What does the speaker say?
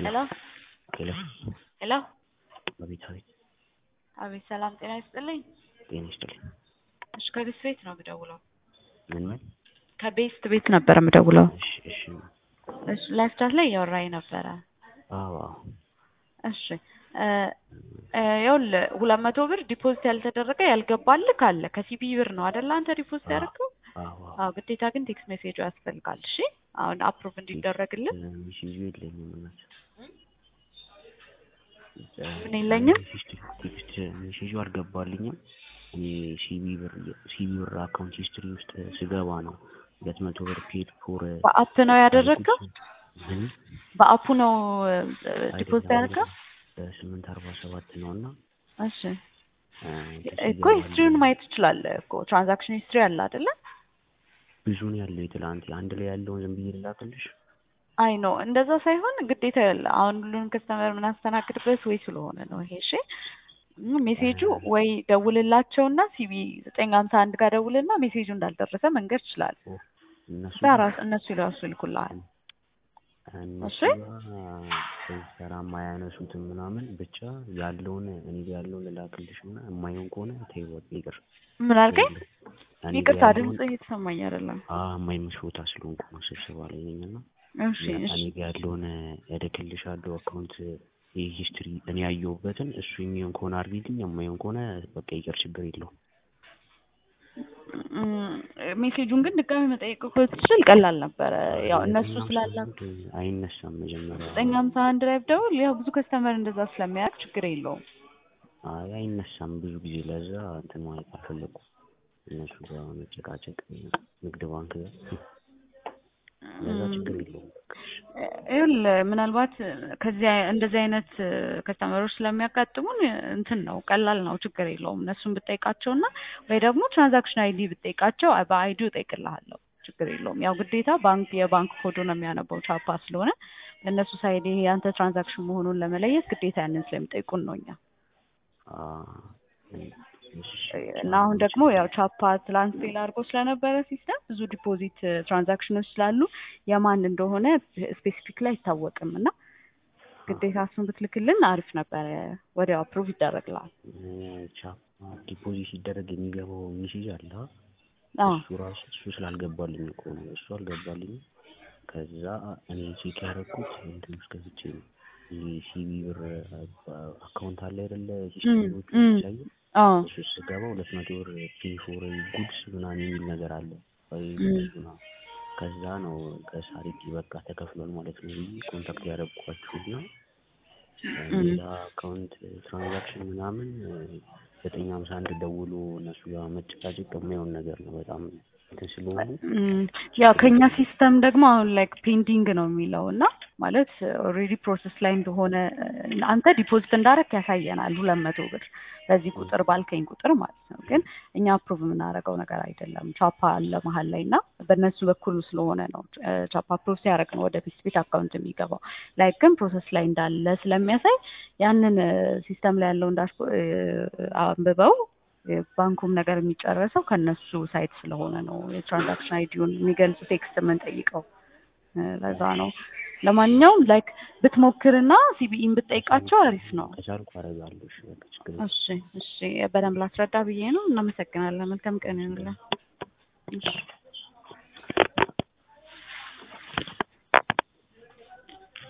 ሄሎ ሄሎ ሄሎ አቤት አቤት አቤት ሰላም ጤና ይስጥልኝ። ጤና ይስጥልኝ። እሺ ከቤስት ቤት ነው የምደውለው። ምን ምን? ከቤስት ቤት ነበር የምደውለው። እሺ እሺ እሺ ላይፍ ቻት ላይ እያወራኝ ነበረ። አዎ አዎ እሺ እ እ ይኸውልህ ሁለት መቶ ብር ዲፖዚት ያልተደረገ ያልገባልህ ካለ ከሲቢ ብር ነው አይደለ አንተ ዲፖዚት አዎ ያደረገው? አዎ አዎ ግዴታ ግን ቴክስት ሜሴጁ ያስፈልጋል። እሺ አሁን አፕሩቭ እንዲደረግልን ሚሲዙ የለኝም እናት ምን የለኝም? ቴክስት ሜሴጁ አልገባልኝም። እኔ ሲቢ ብር ሲቢ ብር አካውንት ሂስትሪ ውስጥ ስገባ ነው ሁለት መቶ ብር ፔድ ፎር በአፕ ነው ያደረገው? ምን በአፑ ነው ዲፖዚት አይደለም ያደረገው? በስምንት አርባ ሰባት ነው እና እሺ እ እኮ ሂስትሪውን ማየት ትችላለህ እኮ ትራንዛክሽን ሂስትሪ አለ አይደለ? ብዙ ነው ያለው የትላንት አንድ ላይ ያለውን ዝም ብዬ ልላክልሽ? አይ ኖ እንደዛ ሳይሆን ግዴታ ያለ አሁን ሁሉንም ከስተመር የምናስተናግድበት ወይ ስለሆነ ነው ይሄ። እሺ ም ሜሴጁ ወይ ደውልላቸውና ሲቢ ዘጠኝ ሀምሳ አንድ ጋር ደውልና ሜሴጁ እንዳልደረሰ መንገድ ይችላል። እነሱ በራስ እነሱ ይራሱ ይልኩልሃል። እነሱ እሺ። ጋር ስንሰራ የማያነሱትም ምናምን ብቻ ያለውን እኔ ጋር ያለውን ልላክልሽ እና የማይሆን ከሆነ ተይው ይቅር። ምን አልከኝ? እኔ ጋር ይቅርታ ያለውን ድምጽ እየተሰማኝ አይደለም። አዎ የማይመች ቦታ ስለሆንኩ ነው ስብሰባ ላይ ነኝ እና እሺ እሺ እኔ ጋር ያለውን እልክልሻለሁ አካውንት ይህ ሂስትሪ እኔ ያየሁበትን እሱ የሚሆን ከሆነ አድርጊልኝ፣ የማይሆን ከሆነ በቃ ይቅር፣ ችግር የለውም። እም፣ ሜሴጁን ግን ድጋሚ መጠየቅ እኮ ትችል ቀላል ነበረ። ያው እነሱ ዘጠኝ ስላላ ሀምሳ አንድ አይነሳም መጀመሪያ ዘጠኝ ሀምሳ አንድ ላይ ብደውል ያው ብዙ ከስተመር እንደዛ ስለሚያደርግ ችግር የለውም። አይ አይነሳም ብዙ ጊዜ ለዛ እንትን ማለት አልፈለኩም እነሱ ጋር መጨቃጨቅ ንግድ ባንክ ጋር ለዛ ችግር የለውም በቃ እሺ። ይኸውልህ ምናልባት ከዚህ አይ- እንደዚህ አይነት ከስተመሮች ስለሚያጋጥሙን እንትን ነው ቀላል ነው፣ ችግር የለውም። እነሱን ብጠይቃቸው እና ወይ ደግሞ ትራንዛክሽን አይዲ ብጠይቃቸው በአይዲው እጠይቅልሃለሁ፣ ችግር የለውም። ያው ግዴታ ባንክ የባንክ ኮዱ ነው የሚያነበው ቻፓ ስለሆነ ለእነሱ ሳይድ ይሄ የአንተ ትራንዛክሽን መሆኑን ለመለየት ግዴታ ያንን ስለሚጠይቁን ነው እኛ አ እሺ እና አሁን ደግሞ ያው ቻፓ ትላንት ፌል አድርጎ ስለነበረ ሲስተም ብዙ ዲፖዚት ትራንዛክሽኖች ስላሉ የማን እንደሆነ ስፔሲፊክሊ አይታወቅም እና ግዴታ እሱን ብትልክልን አሪፍ ነበረ። ወዲያው አፕሩቭ ይደረግልሃል። ቻፓ ዲፖዚት ሲደረግ የሚገባው ሚሴጅ አለ አ? አዎ እሱ ራሱ እሱ ስላልገባልኝ እኮ ነው እሱ አልገባልኝም። ከዛ እኔ ቼክ ያደረኩት እንትን ውስጥ ገብቼ ነው ይሄ ሲቢ ብር አካውንት አለ አይደለ ሂስትሪዎቹ እም። የሚያሳዩ አዎ እሱ ስገባ ሁለት መቶ ብር ፔ ፎር ጉድስ ምናምን የሚል ነገር አለ ወይ እም። ጉድስ ምናምን ከዛ ነው ከሳሪቲ በቃ ተከፍሏል ማለት ነው ብዬ ኮንታክት ያደረግኳችሁና እም። ሌላ አካውንት ትራንዛክሽን ምናምን ዘጠኝ ሀምሳ አንድ ደውሎ እነሱ ጋር መጨቃጨቅ የማይሆን ነገር ነው በጣም እንትን ስለሆኑ እም፣ ያው ከኛ ሲስተም ደግሞ አሁን ላይክ ፔንዲንግ ነው የሚለው እና ማለት ኦልሬዲ ፕሮሰስ ላይ እንደሆነ እ፣ አንተ ዲፖዚት እንዳረክ ያሳየናል ሁለት መቶ ብር በዚህ ቁጥር ባልከኝ ቁጥር ማለት ነው። ግን እኛ አፕሩቭ የምናደርገው ነገር አይደለም። ቻፓ አለ መሀል ላይ እና በእነሱ በኩል ስለሆነ ነው እ፣ ቻፓ አፕሩቭ ሲያደርግ ነው ወደ ፊት ቤት አካውንት የሚገባው። ላይክ ግን ፕሮሰስ ላይ እንዳለ ስለሚያሳይ ያንን ሲስተም ላይ ያለውን ዳሽ አንብበው ባንኩም ነገር የሚጨረሰው ከነሱ ሳይት ስለሆነ ነው የትራንዛክሽን አይዲውን የሚገልጽ ቴክስት የምንጠይቀው እ፣ ለዛ ነው። ለማንኛውም ላይክ ብትሞክርና ሲቢኢን ብትጠይቃቸው አሪፍ ነው። ከቻልኩ አደርጋለሁ። እሺ በቃ ችግር የለም። እሺ እሺ፣ በደንብ ላስረዳ ብዬ ነው። እናመሰግናለን። መልካም ቀን ይሁንልን። እሺ